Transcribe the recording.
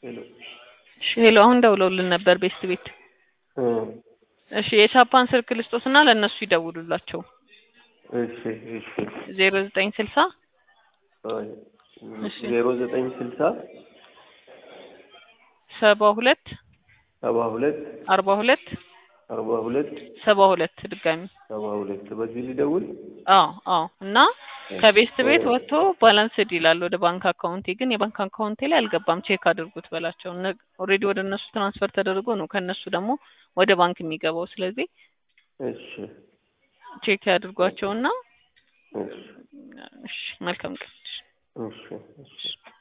ሄሎ እሺ ሄሎ አሁን ደውለውልን ነበር ቤስት ቤት እ እሺ የቻፓን ስልክ ልስጦትና ለእነሱ ይደውሉላቸው እሺ እሺ ዜሮ ዘጠኝ ስልሳ አይ እሺ። ዜሮ ዘጠኝ ስልሳ ሰባ ሁለት ሰባ ሁለት አርባ ሁለት አርባ ሁለት ሰባ ሁለት ድጋሚ ሰባ ሁለት በዚህ ሊደውል አዎ አዎ እና ከቤስት ቤት ወጥቶ ባላንስድ ይላል ወደ ባንክ አካውንቴ ግን የባንክ አካውንቴ ላይ አልገባም ቼክ አድርጉት በላቸው ኦልሬዲ ወደ እነሱ ትራንስፈር ተደርጎ ነው ከእነሱ ደግሞ ወደ ባንክ የሚገባው ስለዚህ እሺ ቼክ ያድርጓቸውና እሺ እሺ መልካም ቀን እሺ እሺ